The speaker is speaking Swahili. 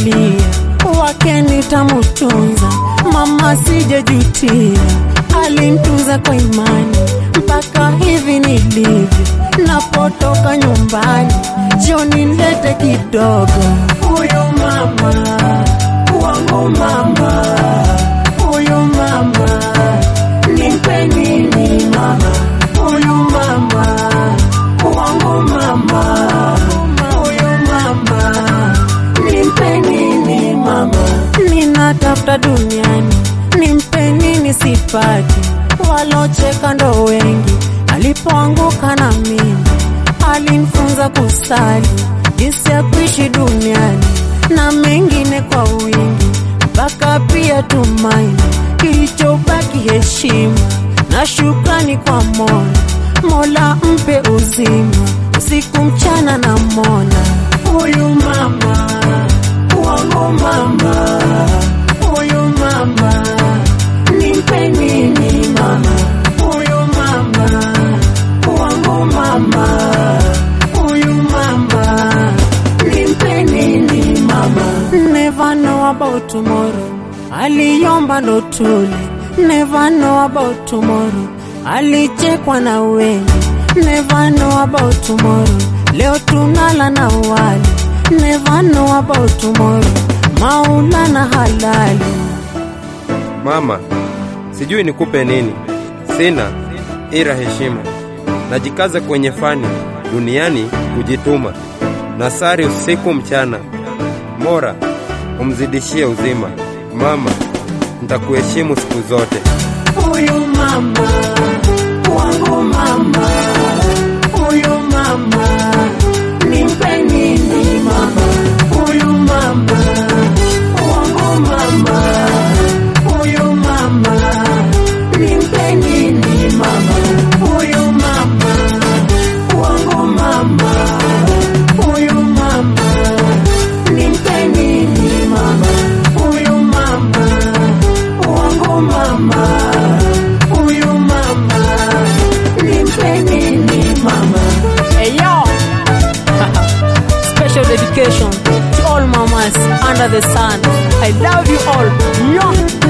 nililia, wake nitamutunza, mama sijajutia, alintunza kwa imani mpaka hivi nilivyo, napotoka nyumbani jioni nilete kidogo. Huyu mama wangu, mama huyu mama nimpe nini mama, huyu mama wangu, mama huyu mama nimpe nini mama, ninatafuta duniani nimpe nini sipati, walocheka ndo wengi, alipoanguka na mimi alinifunza kusali, jinsi ya kuishi duniani na mengine kwa wingi, mpaka pia tumaini, kilichobaki heshima na shukrani kwa Mola. Mola mpe uzima usiku mchana na mona huyu mama wangu, mama huyu mama nimpe nini mama, huyu mama wangu, mama huyu mama nimpe nini mama. Never know about tomorrow, aliomba ndo tule. Never know about tomorrow, alichekwa na wengi. Never know about tomorrow, leo tunala na wali. Never know about tomorrow, Maulana halali. Mama, sijui nikupe nini, sina ila heshima. Najikaza kwenye fani duniani kujituma, nasari usiku mchana. Mora umzidishie uzima. Mama, nitakuheshimu siku zote. Huyu mama wangu, mama huyu mama nimpe nini mama, huyu mama wangu, mama huyu mama nimpe nini mama, huyu mama wangu, mama huyu mama nimpe nini mama, huyu mama wangu, mama huyu mama nimpe nini mama. Hey yo! Special dedication to all mamas under the sun. I love you all. Mwah!